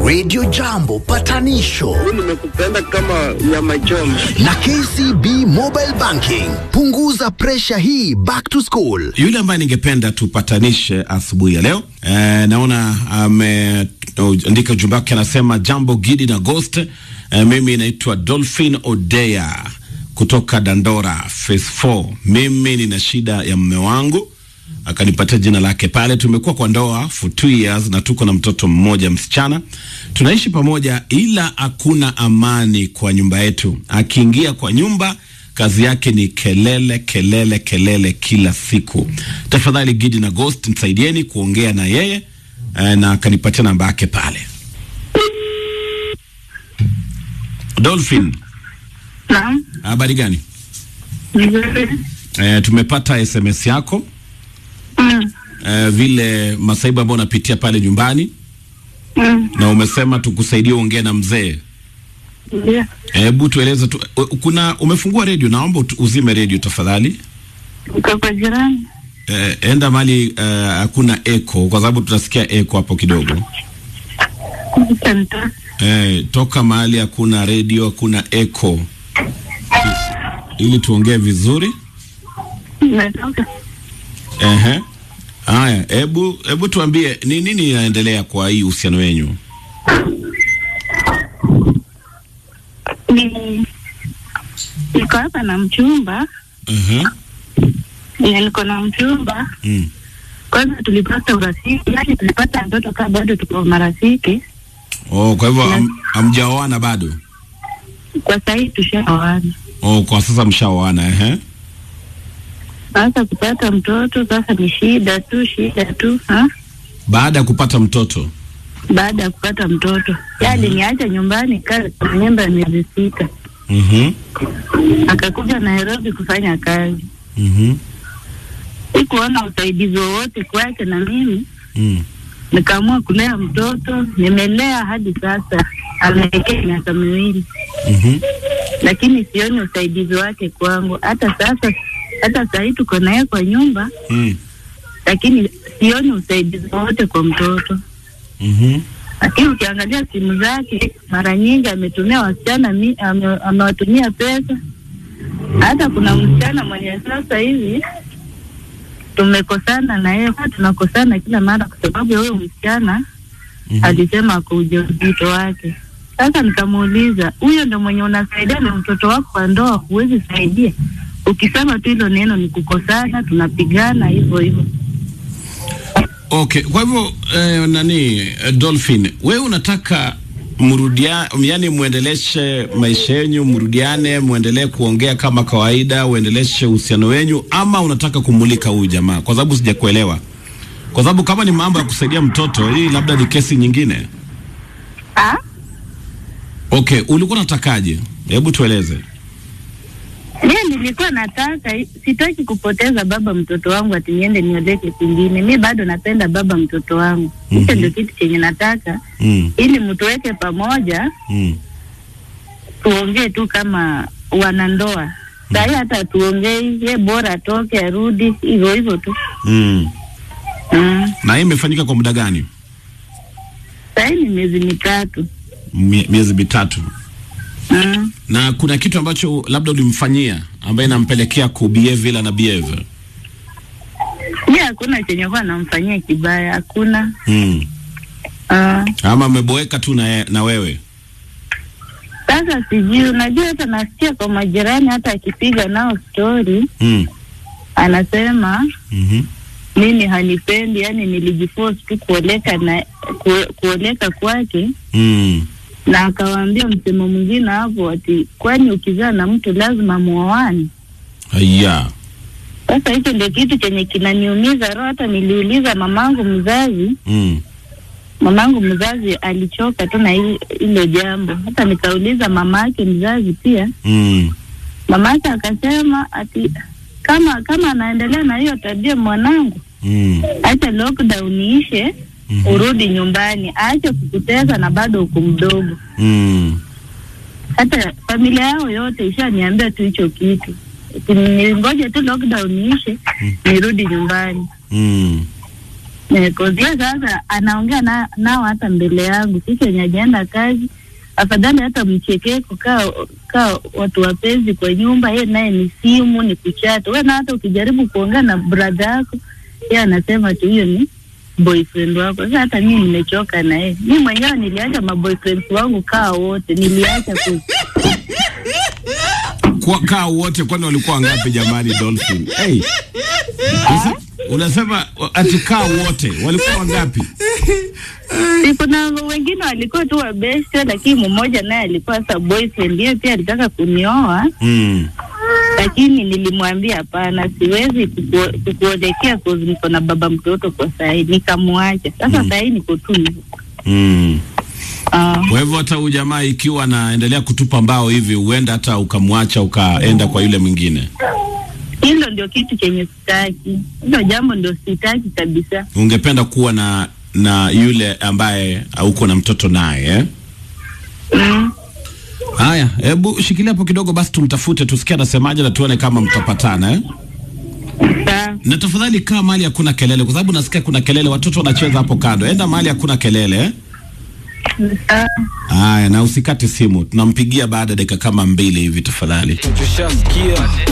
Radio Jambo patanisho nimekupenda kama nyama choma. na KCB Mobile Banking. Punguza presha hii back to school. Yule ambaye ningependa tupatanishe asubuhi ya leo e, naona ameandika ujumbe wake, anasema jambo Gidi na Ghost. E, mimi naitwa Dolphin Odea kutoka Dandora phase 4. Mimi nina shida ya mume wangu, akanipatia jina lake pale. Tumekuwa kwa ndoa for two years na tuko na mtoto mmoja msichana, tunaishi pamoja, ila hakuna amani kwa nyumba yetu. Akiingia kwa nyumba kazi yake ni kelele kelele kelele kila siku. Tafadhali Gidi na Ghost msaidieni kuongea na yeye eh, na akanipatia namba yake pale. Dolphin, Naam, habari gani? nzuri. Eh, tumepata SMS yako Mm, eh, vile masaibu ambayo unapitia pale nyumbani, mm, na umesema tukusaidie uongee na mzee. ndio. Hebu tueleze tu, u- kuna umefungua redio, naomba ut- uzime redio tafadhali. Uko kwa jirani? Eh, enda mali eh, hakuna echo kwa sababu tunasikia echo hapo kidogo. Santa. Eh, toka mahali hakuna redio, hakuna echo ili tuongee vizuri. Natoka. Ehe. Haya, hebu hebu tuambie ni nini inaendelea kwa hii uhusiano wenyu? Ni niko hapa na mchumba, Ehe. na niko na mchumba. Mm. Kwanza tulipata urafiki, yani tulipata mtoto kaa bado tuko marafiki. Oh, kwa hivyo ham- hamjaoana bado? Kwa sahii tushaoana. Oh, kwa sasa mshaoana ehe. Sasa kupata mtoto sasa ni shida tu, shida tu ha? Baada ya kupata mtoto. Baada ya kupata mtoto yali niacha nyumbani kazi kwa nyumba ya miezi sita, Mhm. akakuja Nairobi kufanya kazi. Mhm. Sikuona usaidizi wowote kwake, na mimi Mm. nikaamua kulea mtoto. Nimelea hadi sasa, ameekea miaka miwili, Mhm. lakini sioni usaidizi wake kwangu. Hata sasa, hata sahii tuko naye kwa nyumba, Mm. lakini sioni usaidizi wowote kwa mtoto. Mhm. Lakini ukiangalia simu zake, mara nyingi ametumia wasichana, mi- ame- amewatumia pesa. Hata kuna msichana mwenye sasa hivi tumekosana na yeye, huwa tunakosana kila mara kwa sababu ya huyo msichana Mhm. alisema kwa ujauzito wake. Sasa nikamuuliza, huyo ndo mwenye unasaidia na mtoto wako kwa ndoa, huwezi saidia? Ukisema tu hilo neno ni kukosana, tunapigana hivyo hivyo. Okay, kwa hivyo eh, nani eh, Dolphin, wewe unataka mrudia, yani muendeleshe maisha yenyu, mrudiane, muendelee kuongea kama kawaida, uendeleshe uhusiano wenyu, ama unataka kumulika huyu jamaa? Kwa sababu sijakuelewa, kwa sababu kama ni mambo ya kusaidia mtoto, hii labda ni kesi nyingine. Ah? Okay, ulikuwa unatakaje? Hebu tueleze. Mimi nilikuwa nataka, sitaki kupoteza baba mtoto wangu ati niende nioleke kwingine. Mi bado napenda baba mtoto wangu, hicho Mhm. ndio kitu chenye nataka, Mm, ili mtuweke pamoja, mm, tuongee tu kama wanandoa. Sahii hata tuongei, ye bora atoke arudi, hivyo hivyo tu. mm. Mm. Na hii imefanyika kwa muda gani? Sahii ni miezi mitatu. Mie- Miezi mitatu. Mm. na kuna kitu ambacho labda ulimfanyia ambaye inampelekea kubehave vile na behave Mi hakuna chenye kuwa namfanyia kibaya, hakuna. mm. Ah. ama ameboeka tu na, na wewe Sasa sijui, unajua hata nasikia kwa majirani, hata akipiga nao stori mm. anasema mm-hmm. mimi hanipendi, yani nilijiforce tu kuoleka na ku, kuoleka kwake, mm. na akawaambia msemo mwingine hapo ati kwani ukizaa na mtu lazima muoane. Aya. Sasa hicho ndio kitu chenye kinaniumiza roho. Hata niliuliza mamangu mzazi, mm. mamangu mzazi alichoka tu na hili- hilo jambo. Hata nikauliza mama yake mzazi pia, mm. mama yake akasema ati kama kama anaendelea na hiyo tabia mwanangu, mm. acha lockdown iishe, Mhm. urudi nyumbani, aache kukuteza na bado uko mdogo. mm. Hata familia yao yote ishaniambia tu hicho kitu, Ati ningoje tu lockdown iishe nirudi nyumbani. mm. Eh, kozia sasa anaongea na, nao hata mbele yangu sisi wenye ajaenda kazi afadhali hata mchekeko kaa kaa watu wapenzi kwa nyumba ye naye ni simu ni kuchata we na hata ukijaribu kuongea na bradha yako ye anasema tu hiyo ni boyfriend wako sasa hata mii nimechoka na yeye mi mwenyewe niliacha maboyfriends wangu kaa wote niliacha ku kwa kaa wote kwani walikuwa ngapi jamani Dolphin hey. Unase- unasema ati kaa wote walikuwa wangapi Si kuna wengine walikuwa tu wabeste, lakini mmoja naye alikuwa sasa boyfriend, yeye pia alitaka kunioa, mm. lakini nilimwambia hapana, siwezi kuku- kukuolekea cause niko na baba mtoto kwa sahii, nikamwacha. Sasa Mm. sahii niko tu hivyo. Mm. Ah, Kwa hivyo hata huyu jamaa ikiwa anaendelea kutupa mbao hivi, huenda hata ukamwacha ukaenda kwa yule mwingine. hilo ndio kitu chenye sitaki, hilo jambo ndio sitaki kabisa. Ungependa kuwa na na yule ambaye uko na mtoto naye eh? Mm. Haya, hebu shikilia hapo kidogo basi, tumtafute tusikie anasemaje na tuone kama mtapatana eh? Sawa. Na tafadhali kaa mahali hakuna kelele, kwa sababu nasikia kuna kelele, watoto wanacheza hapo kando. Enda mahali hakuna kelele eh? Sawa. Haya, na usikate simu, tunampigia baada ya dakika kama mbili hivi tafadhali. Tushasikia